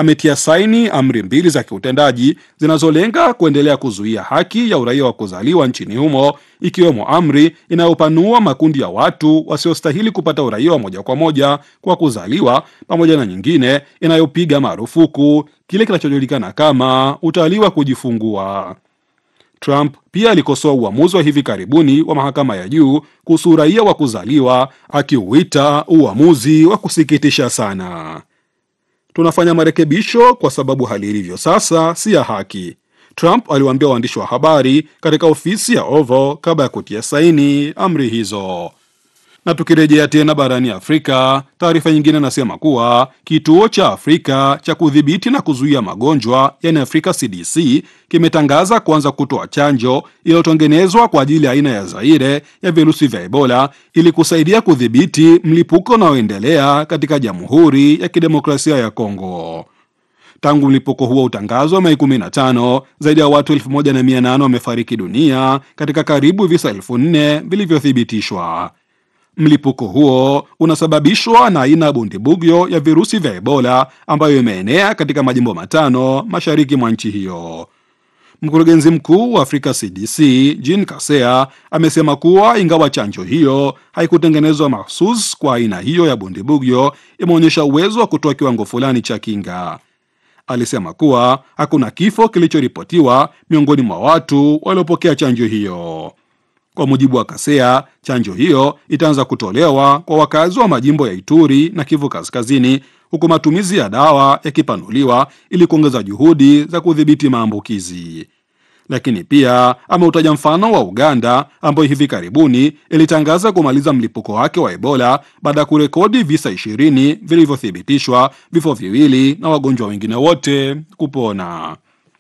ametia saini amri mbili za kiutendaji zinazolenga kuendelea kuzuia haki ya uraia wa kuzaliwa nchini humo, ikiwemo amri inayopanua makundi ya watu wasiostahili kupata uraia wa moja kwa moja kwa kuzaliwa, pamoja na nyingine inayopiga marufuku kile kinachojulikana kama utalii wa kujifungua. Trump pia alikosoa uamuzi wa hivi karibuni wa mahakama ya juu kuhusu uraia wa kuzaliwa akiuita uamuzi wa kusikitisha sana. Tunafanya marekebisho kwa sababu hali ilivyo sasa si ya haki, Trump aliwaambia waandishi wa habari katika ofisi ya Oval kabla ya kutia saini amri hizo. Na tukirejea tena barani Afrika, taarifa nyingine inasema kuwa kituo cha Afrika cha kudhibiti na kuzuia magonjwa yani Afrika CDC kimetangaza kuanza kutoa chanjo iliyotengenezwa kwa ajili ya aina ya Zaire ya virusi vya Ebola ili kusaidia kudhibiti mlipuko unaoendelea katika Jamhuri ya Kidemokrasia ya Kongo. Tangu mlipuko huo utangazwa Mei 15, zaidi ya watu 1800 wamefariki dunia katika karibu visa elfu nne vilivyothibitishwa. Mlipuko huo unasababishwa na aina ya bundibugyo ya virusi vya Ebola ambayo imeenea katika majimbo matano mashariki mwa nchi hiyo. Mkurugenzi mkuu wa Afrika CDC Jean Kasea amesema kuwa ingawa chanjo hiyo haikutengenezwa mahsus kwa aina hiyo ya bundibugyo, imeonyesha uwezo wa kutoa kiwango fulani cha kinga. Alisema kuwa hakuna kifo kilichoripotiwa miongoni mwa watu waliopokea chanjo hiyo. Kwa mujibu wa Kasea, chanjo hiyo itaanza kutolewa kwa wakazi wa majimbo ya Ituri na Kivu Kaskazini, huku matumizi ya dawa yakipanuliwa ili kuongeza juhudi za kudhibiti maambukizi. Lakini pia ameutaja mfano wa Uganda ambayo hivi karibuni ilitangaza kumaliza mlipuko wake wa Ebola baada ya kurekodi visa ishirini vilivyothibitishwa, vifo viwili na wagonjwa wengine wote kupona.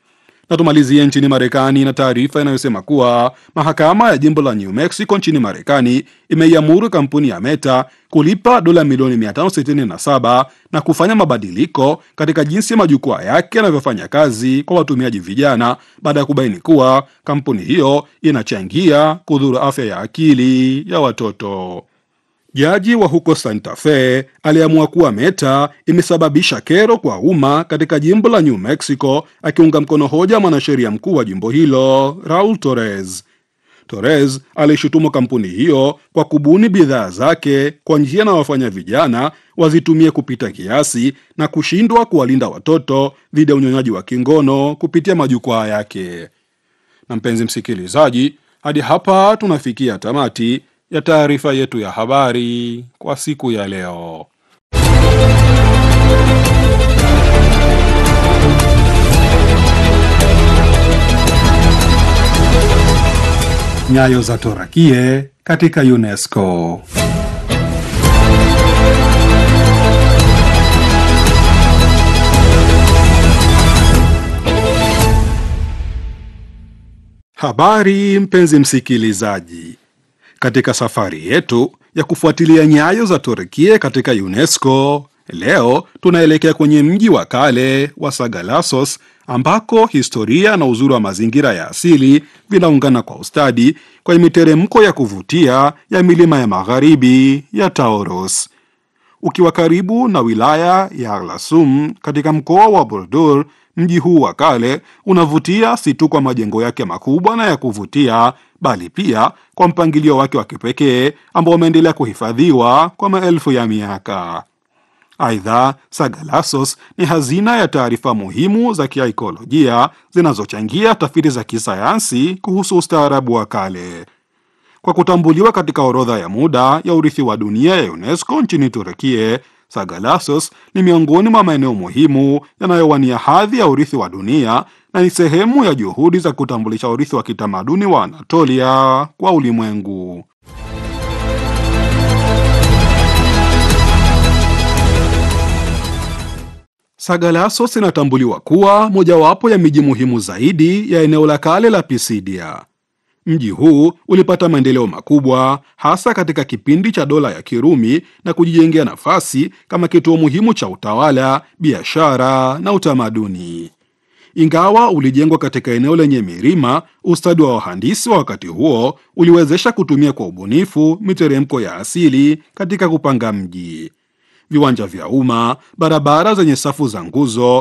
Na tumalizie nchini Marekani na taarifa inayosema kuwa mahakama ya jimbo la New Mexico nchini Marekani imeiamuru kampuni ya Meta kulipa dola milioni 567 na kufanya mabadiliko katika jinsi majukwaa yake yanavyofanya kazi kwa watumiaji vijana baada ya kubaini kuwa kampuni hiyo inachangia kudhuru afya ya akili ya watoto. Jaji wa huko Santa Fe aliamua kuwa Meta imesababisha kero kwa umma katika jimbo la New Mexico, akiunga mkono hoja mwanasheria mkuu wa jimbo hilo Raul Torres. Torres alishutumu kampuni hiyo kwa kubuni bidhaa zake kwa njia na wafanya vijana wazitumie kupita kiasi na kushindwa kuwalinda watoto dhidi ya unyonyaji wa kingono kupitia majukwaa yake. Na mpenzi msikilizaji, hadi hapa tunafikia tamati ya taarifa yetu ya habari kwa siku ya leo. Nyayo za Torakie katika UNESCO. Habari mpenzi msikilizaji. Katika safari yetu ya kufuatilia nyayo za Turkia katika UNESCO, leo tunaelekea kwenye mji wa kale wa Sagalassos ambako historia na uzuri wa mazingira ya asili vinaungana kwa ustadi kwenye miteremko ya kuvutia ya milima ya magharibi ya Taurus. Ukiwa karibu na wilaya ya Erlasum katika mkoa wa Burdur, mji huu wa kale unavutia si tu kwa majengo yake makubwa na ya kuvutia bali pia kwa mpangilio wake wa kipekee ambao umeendelea kuhifadhiwa kwa maelfu ya miaka. Aidha, Sagalassos ni hazina ya taarifa muhimu za kiaikolojia zinazochangia tafiti za kisayansi kuhusu ustaarabu wa kale. Kwa kutambuliwa katika orodha ya muda ya urithi wa dunia ya UNESCO nchini Turukie, Sagalassos ni miongoni mwa maeneo muhimu yanayowania hadhi ya urithi wa dunia na ni sehemu ya juhudi za kutambulisha urithi wa kitamaduni wa Anatolia kwa ulimwengu. Sagalassos inatambuliwa kuwa mojawapo ya miji muhimu zaidi ya eneo la kale la Pisidia. Mji huu ulipata maendeleo makubwa hasa katika kipindi cha dola ya Kirumi na kujijengea nafasi kama kituo muhimu cha utawala, biashara na utamaduni. Ingawa ulijengwa katika eneo lenye milima, ustadi wa wahandisi wa wakati huo uliwezesha kutumia kwa ubunifu miteremko ya asili katika kupanga mji. Viwanja vya umma, barabara zenye safu za nguzo